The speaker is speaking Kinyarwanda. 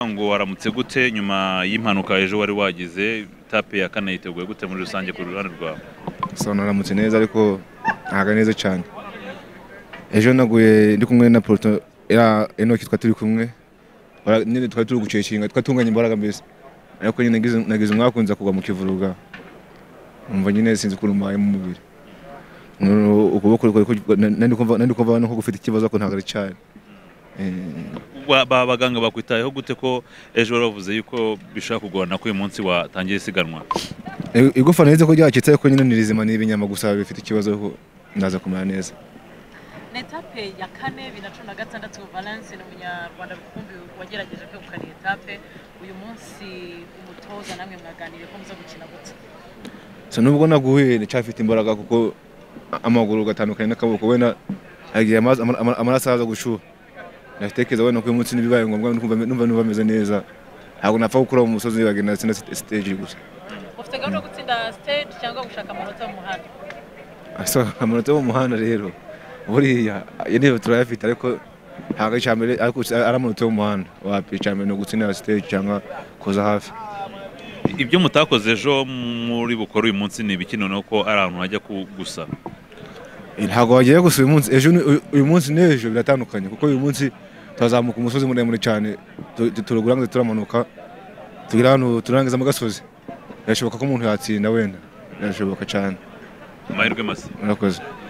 ngo waramutse gute nyuma y'impanuka ejo wari wagize tape ya kane yiteguye gute muri rusange ku ruhande rwawe sano naramutse neza ariko ntago ari neza cyane ejo naguye ndi kumwe na poroto ya enoki twari turi kumwe bara- nyine twari turi gucekinga twatunganya imbaraga mbese ariko nyine nagize- nagize umwakunze kugwa mu kivuruga umva nyine sinzi ukuntu mbaye mu mubiri Noneho ukuboko kuri nandi kumva nuko gufite ikibazo ariko ntabwo ari cyane Eh, Ba- ba baganga bakwitayeho gute ko ejo wari wavuze yuko bishobora kugorana ko uyu munsi watangiye isiganwa igufa neza ko ryacitse ariko nyine ni rizima ni ibinyama gusa bifite ikibazo ariko ndaza kumera neza ni etape ya kane bibiri na cumi na gatandatu valence ni umunyarwanda rukumbi wagerageje kwegukana iyi etape uyu munsi umutoza namwe mwaganiriye ko muza gukina gute so nubwo naguhuye ncyafite imbaraga kuko a- amaguru ugatandukanye n'akaboko wenda agiye amazi- ama- ama- amaraso aza gushuha ndatekereza wenda ko uyu munsi n'ibibaye ngombwa numva numva- numva meze neza ntabwo napfa gukora mu musozi bagenda sinda stage gusa ufite gahunda yo gutsinda stage cyangwa gushaka amanota mu muhanda so amanota yo mu muhanda rero buriya iyo niyo turayafite ariko ntabwo ari icyambere ariko ari amanota yo mu muhanda wapi icyambere ni ugutsindira stage cyangwa kuza hafi ibyo mutakoze ejo muri bukore uyu munsi ni ibikino ni uko ari ahantu hajya ku- gusa ntabwo wagiye gusa uyu munsi ejo ni- uyu- uyu munsi n'ejo biratandukanye kuko uyu munsi turazamuka umusozi muremure cyane tu- tu- turagurangiza turamanuka tugera ahantu turangiza mu gasozi birashoboka ko umuntu yatsinda wenda birashoboka cyane amahirwe masa murakoze